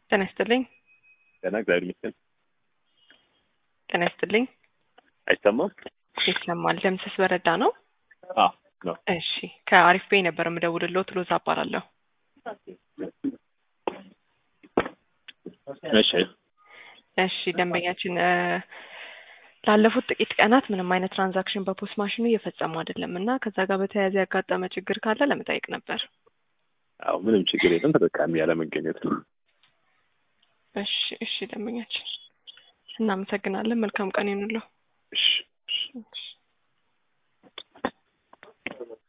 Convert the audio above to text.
ጤና ይስጥልኝ። ጤና እግዚአብሔር ይመስገን። ጤና ይስጥልኝ። አይሰማም? ይሰማል። ደምሰስ በረዳ ነው? አዎ ነው። እሺ ከአሪፍ ቤ ነበር የምደውልልዎት። ሎዛ እባላለሁ። እሺ እሺ ደንበኛችን እ ላለፉት ጥቂት ቀናት ምንም አይነት ትራንዛክሽን በፖስት ማሽኑ እየፈጸሙ አይደለም እና ከዛ ጋር በተያያዘ ያጋጠመ ችግር ካለ ለመጠየቅ ነበር። አዎ ምንም ችግር የለም። ተጠቃሚ ያለመገኘት ነው። እሺ እሺ ደንበኛችን እናመሰግናለን። መልካም ቀን ይሁንልዎ። እሺ እሺ